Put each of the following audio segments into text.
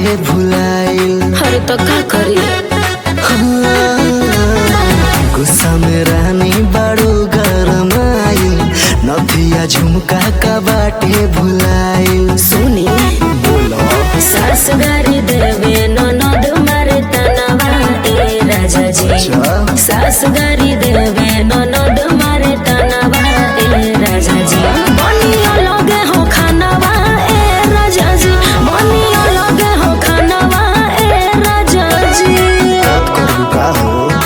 बाटे भुलाइल हर तो का करी हाँ, गुस्सा में रानी बड़ो गरमाई नथिया झुमका का बाटे भुलाइल सुनी बोलो सास गारी देवे ननद मारे तनवा ए राजा जी अच्छा। सास गारी देवे ननद मारे तनवा ए राजा जी बनियो लगे हो खानवा ए राजा जी बनियो लगे हो खानवा ए राजा जी बात करू का हो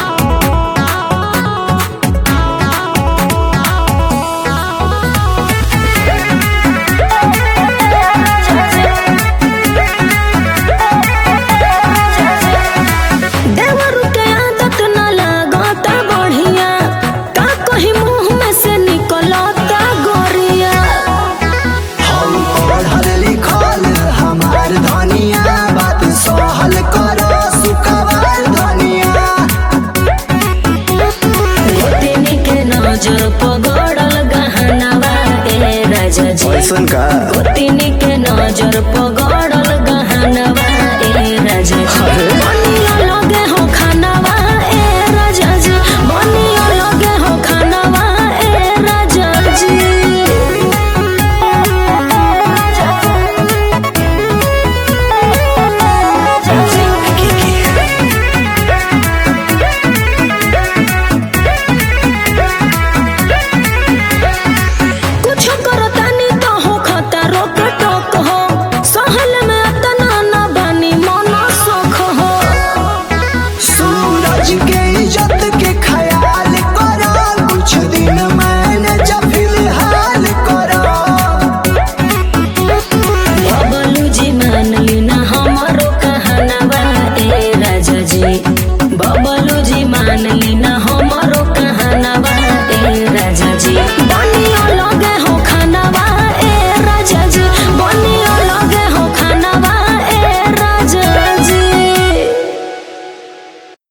देवरु के आदत न लागता बढ़िया का कहीं मुंह में से निकलता गोरिया हम पढ़ल लिखल हमार धनिया बात सहल करो सुखवार धनिया गोतिनी के नजर पगड़ल गहनवा ए राजा जी ऐसन का गोतिनी के नजर पगड़ल